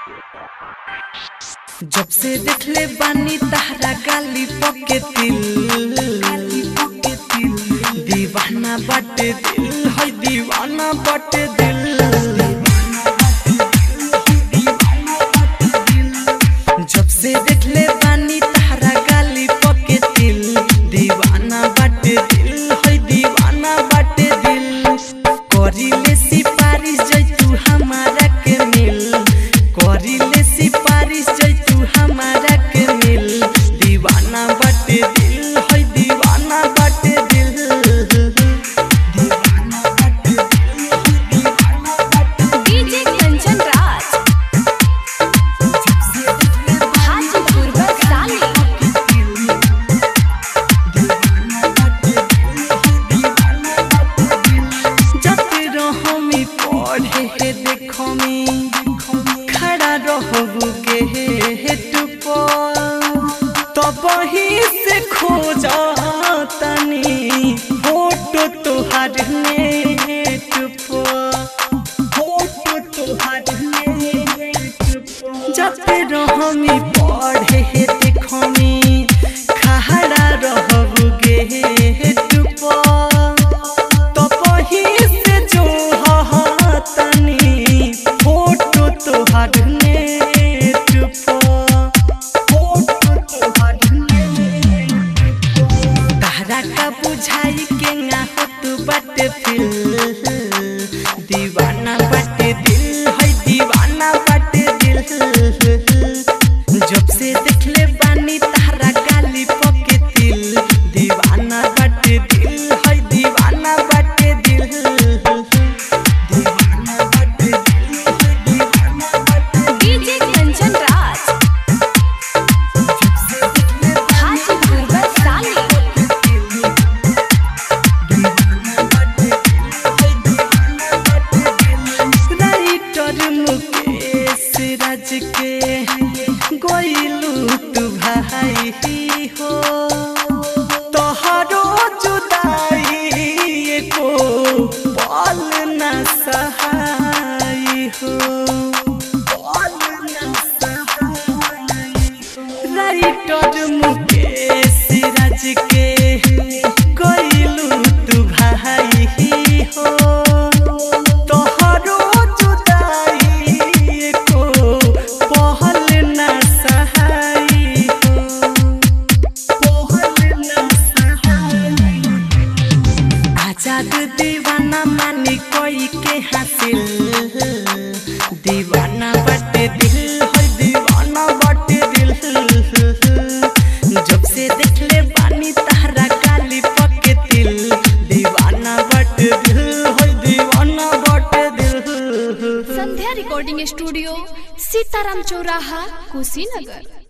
जब से देखले बानी तहरा गाली पके दिल दीवाना बाटे दिल है दीवाना बाटे दिल जब से देखले बानी तहरा गाली पके दिल दीवाना बाटे दिल है दीवाना बाटे दिल करिले सिपारिश जैतू हमारा के मिल करिले सिपारिश जैतू हमारा के मिल दीवाना बाटे दिल है दीवाना बाटे दिल दीवाना बाटे दिल दीवाना बाटे डीजे कंचन राज हाजीपुर बरसाली जाते रहमी पढ़े हे देखमी खड़ा रहबू के हेट पर तब ही से खोज तनी फोटो तोहार नेट पर फोटो तोहार नेट पर जाते रहमी पढ़े हे देखमी खड़ा रहबू के हेट पर तपही से जो तनी फोटो तोहार नेट पर फोटो तोहार नेट तारा का बुझाई के ना होत बाटे फिल दीवाना बाटे दिल है दीवाना बाटे दिल जब से देखले बानी तारा गाली पके दिल दीवाना बाटे दिल है दीवाना बाटे दिल दीवाना बाटे दिल है दीवाना बाटे डीजे कंचन राज हाजीपुर बरसाली राइटर मुकेश राज के गोइलू तू भाई हो तोहरो जुदाई को पल न सहाय हो पल न सहाय हो। राइटर मुकेश राज के गोइलू तू भाई हो तोहरो जुदाई को पहल न सहाय हो पहल न सहाय आजाद दीवाना मानी कोई के हासिल दीवाना बटे दिल है दीवाना बटे दिल जब से देखले बानी तारा काली पके दिल दीवाना बटे दिल है दीवाना बटे दिल संध्या रिकॉर्डिंग स्टूडियो सीताराम चौराहा कुशीनगर